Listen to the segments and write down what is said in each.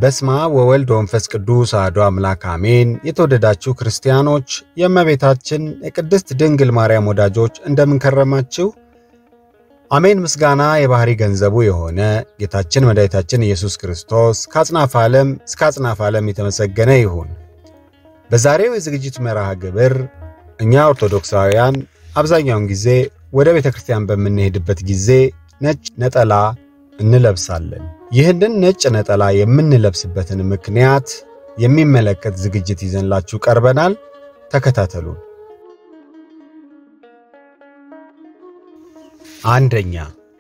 በስመ አብ ወወልድ ወመንፈስ ቅዱስ አሐዱ አምላክ አሜን። የተወደዳችሁ ክርስቲያኖች የእመቤታችን የቅድስት ድንግል ማርያም ወዳጆች እንደምንከረማችሁ አሜን። ምስጋና የባሕሪ ገንዘቡ የሆነ ጌታችን መድኃኒታችን ኢየሱስ ክርስቶስ ከአጽናፈ ዓለም እስከ አጽናፈ ዓለም የተመሰገነ ይሁን። በዛሬው የዝግጅት መርሃ ግብር እኛ ኦርቶዶክሳውያን አብዛኛውን ጊዜ ወደ ቤተ ክርስቲያን በምንሄድበት ጊዜ ነጭ ነጠላ እንለብሳለን። ይህንን ነጭ ነጠላ የምንለብስበትን ምክንያት የሚመለከት ዝግጅት ይዘንላችሁ ቀርበናል። ተከታተሉን። አንደኛ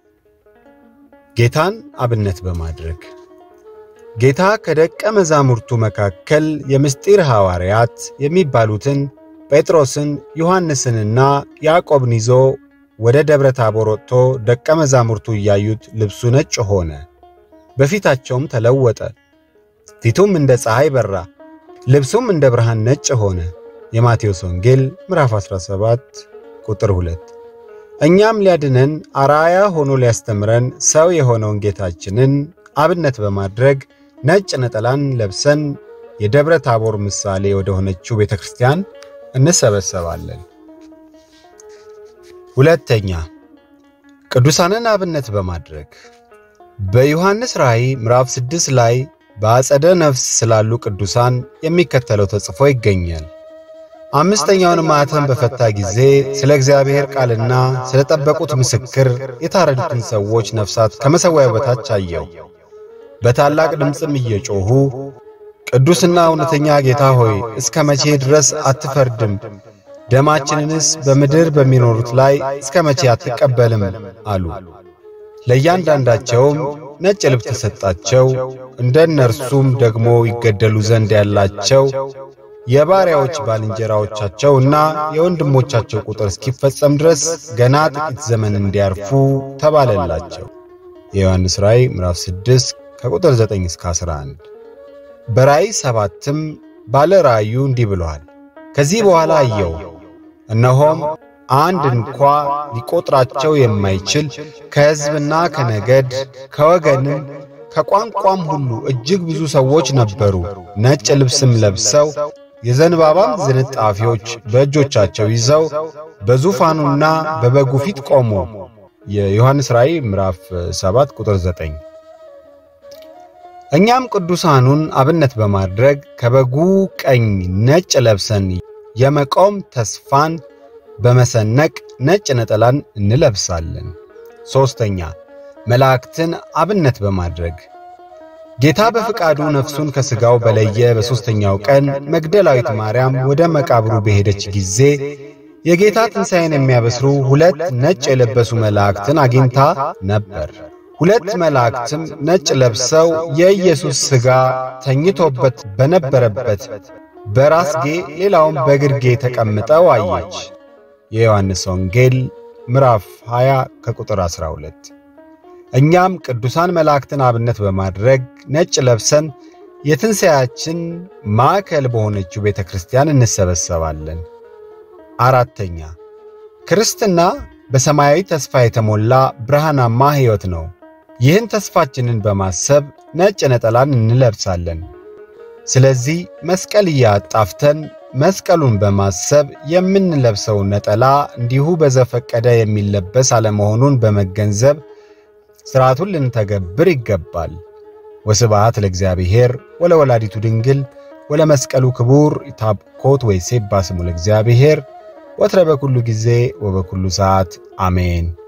ጌታን አብነት በማድረግ ጌታ ከደቀ መዛሙርቱ መካከል የምስጢር ሐዋርያት የሚባሉትን ጴጥሮስን፣ ዮሐንስንና ያዕቆብን ይዞ ወደ ደብረ ታቦር ወጥቶ ደቀ መዛሙርቱ እያዩት ልብሱ ነጭ ሆነ፣ በፊታቸውም ተለወጠ። ፊቱም እንደ ፀሐይ በራ፣ ልብሱም እንደ ብርሃን ነጭ ሆነ። የማቴዎስ ወንጌል ምዕራፍ 17 ቁጥር 2። እኛም ሊያድነን አርአያ ሆኖ ሊያስተምረን ሰው የሆነውን ጌታችንን አብነት በማድረግ ነጭ ነጠላን ለብሰን የደብረ ታቦር ምሳሌ ወደ ሆነችው ቤተ ክርስቲያን እንሰበሰባለን። ሁለተኛ ቅዱሳንን አብነት በማድረግ በዮሐንስ ራእይ ምዕራፍ 6 ላይ በአጸደ ነፍስ ስላሉ ቅዱሳን የሚከተለው ተጽፎ ይገኛል። አምስተኛውን ማኅተም በፈታ ጊዜ ስለ እግዚአብሔር ቃልና ስለ ጠበቁት ምስክር የታረዱትን ሰዎች ነፍሳት ከመሠዊያው በታች አየው። በታላቅ ድምፅም እየጮኹ ቅዱስና እውነተኛ ጌታ ሆይ እስከ መቼ ድረስ አትፈርድም? ደማችንንስ በምድር በሚኖሩት ላይ እስከ መቼ አትቀበልም? አሉ። ለእያንዳንዳቸውም ነጭ ልብስ ተሰጣቸው። እንደ እነርሱም ደግሞ ይገደሉ ዘንድ ያላቸው የባሪያዎች ባልንጀራዎቻቸው እና የወንድሞቻቸው ቁጥር እስኪፈጸም ድረስ ገና ጥቂት ዘመን እንዲያርፉ ተባለላቸው። የዮሐንስ ራእይ ምዕራፍ 6 ከቁጥር 9 እስከ 11። በራእይ ሰባትም ባለ ራእዩ እንዲህ ብሏል። ከዚህ በኋላ አየው፣ እነሆም አንድ እንኳ ሊቆጥራቸው የማይችል ከሕዝብና ከነገድ ከወገንም ከቋንቋም ሁሉ እጅግ ብዙ ሰዎች ነበሩ። ነጭ ልብስም ለብሰው የዘንባባም ዝንጣፊዎች በእጆቻቸው ይዘው በዙፋኑና በበጉ ፊት ቆሙ። የዮሐንስ ራእይ ምዕራፍ 7 ቁጥር 9። እኛም ቅዱሳኑን አብነት በማድረግ ከበጉ ቀኝ ነጭ ለብሰን የመቆም ተስፋን በመሰነቅ ነጭ ነጠላን እንለብሳለን። ሦስተኛ መላእክትን አብነት በማድረግ ጌታ በፍቃዱ ነፍሱን ከሥጋው በለየ በሦስተኛው ቀን መግደላዊት ማርያም ወደ መቃብሩ በሄደች ጊዜ የጌታ ትንሣኤን የሚያበስሩ ሁለት ነጭ የለበሱ መላእክትን አግኝታ ነበር። ሁለት መላእክትም ነጭ ለብሰው የኢየሱስ ሥጋ ተኝቶበት በነበረበት በራስጌ ሌላውም በግርጌ ተቀምጠው አየች። የዮሐንስ ወንጌል ምዕራፍ 20 ከቁጥር 12። እኛም ቅዱሳን መላእክትን አብነት በማድረግ ነጭ ለብሰን የትንሣኤያችን ማዕከል በሆነችው ቤተ ክርስቲያን እንሰበሰባለን። አራተኛ ክርስትና በሰማያዊ ተስፋ የተሞላ ብርሃናማ ሕይወት ነው። ይህን ተስፋችንን በማሰብ ነጭ ነጠላን እንለብሳለን። ስለዚህ መስቀል እያጣፍተን መስቀሉን በማሰብ የምንለብሰው ነጠላ እንዲሁ በዘፈቀደ የሚለበስ አለመሆኑን በመገንዘብ ሥርዓቱን ልንተገብር ይገባል። ወስብሐት ለእግዚአብሔር ወለወላዲቱ ድንግል ወለመስቀሉ ክቡር ይታብኮት ወይሴባ ስሙ ለእግዚአብሔር ወትረ በኩሉ ጊዜ ወበኩሉ ሰዓት አሜን።